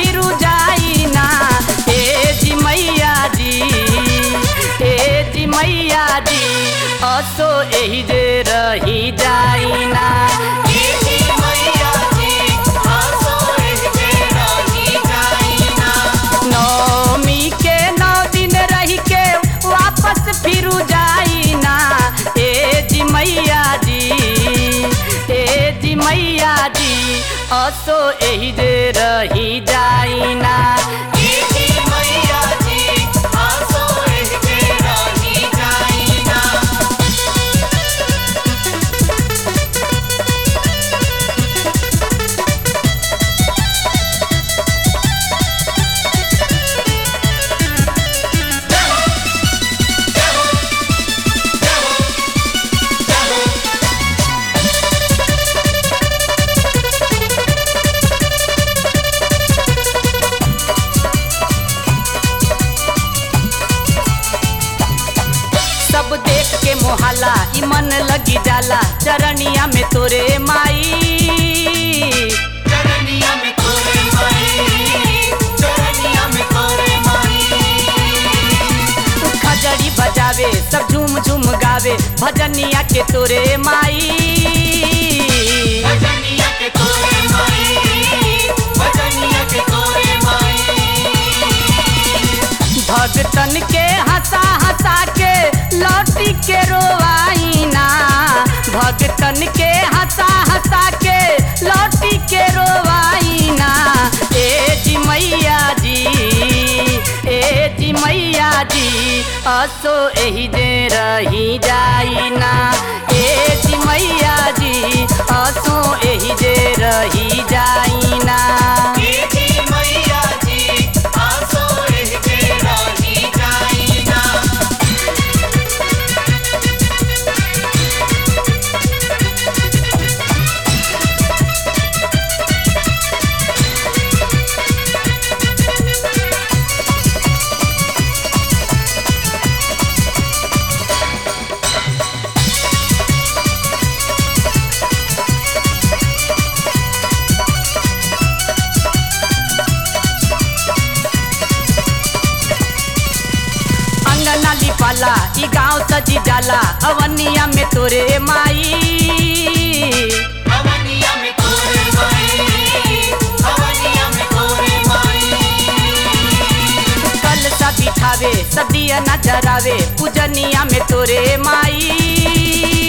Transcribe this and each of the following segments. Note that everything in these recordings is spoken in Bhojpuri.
फिर जाई ना ए जी मैया जी ए जी मैया जी असो एही जे रही जाई ना नौमी के नौ दिन रही के वापस फिर जाई ना ए जी मैया जी ए जी मैया जी असो एही जे रही जाई ना सब देख के मोहाला ई मन लगी जाला चरनिया में तोरे माई खजड़ी बजावे सब झूम झूम गावे भजनिया के तोरे माई भगतन के हंसा हंसा के लौटी के रोवाईना भगतन के हंसा हंसा के लौटी के रोवाईना ए जी मैया जी ए जी मैया जी असो एही जे रही जाईना ए जी मैया जी असो एही जे रही जाईना अंगना लिपाला ई गांव सजी जाला अवनिया में तोरे माई कल सा बिठावे सदिया न जरावे पूजनिया में तोरे माई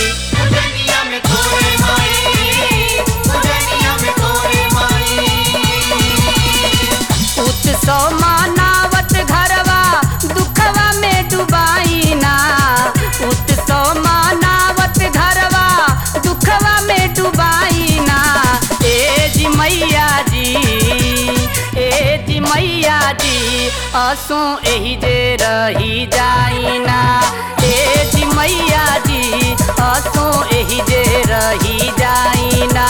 उत्सव मानावत घरवा दुखवा में डुबाई ना उत्सव मानावत घरवा दुखवा में डुबाई ना ए जी मैया जी ए जी मैया जी असो एही जे रही जाई ना ए जी मैया जी असो एही जे रही जाई ना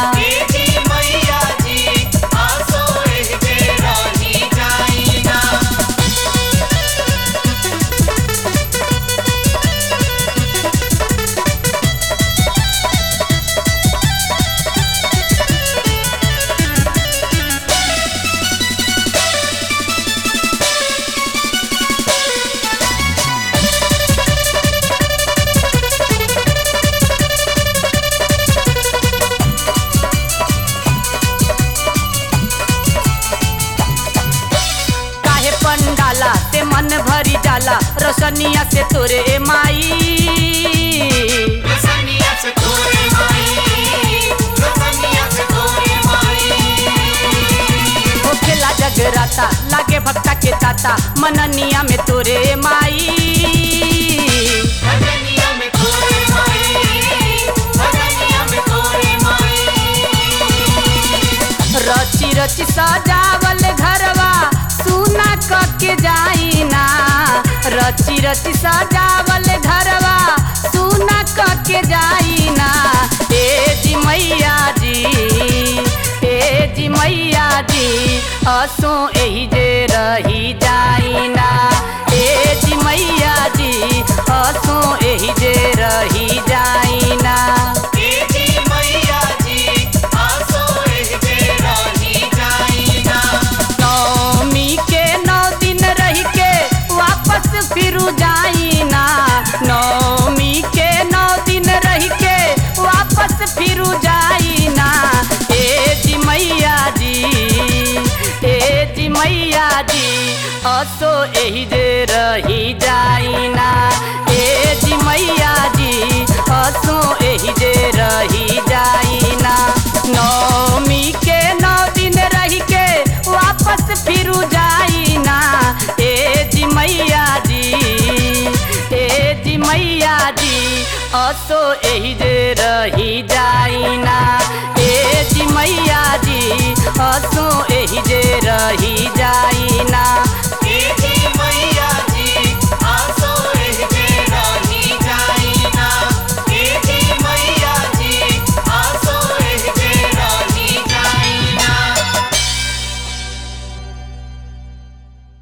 काहे पंडाला ते मन भरी जाला रोशनिया से तोरे माई होखेला जगराता लागे भक्ता के ताता मननिया में तोरे माई रची रची सजावल घरवा सुना क के जाई ना रची रची सजावल घरवा सुना क के जाई ना ए जी मैया जी ए जी मैया जी असो एही जे रही जाई ना ए जी मैया जी असो एही जे रही जाई ना मैया जी आसो एह जे राही जाई ना जी असो एही जे रही जाइना ए जी मैया जी असो एही जे रही जाइना नौमी के नौ दिन रही के वापस फिरू जाइना ए जी मैया जी ए जी मैया जी असो एही जे रही जाइना ए जी मैया जी असो एही जे रही जाइना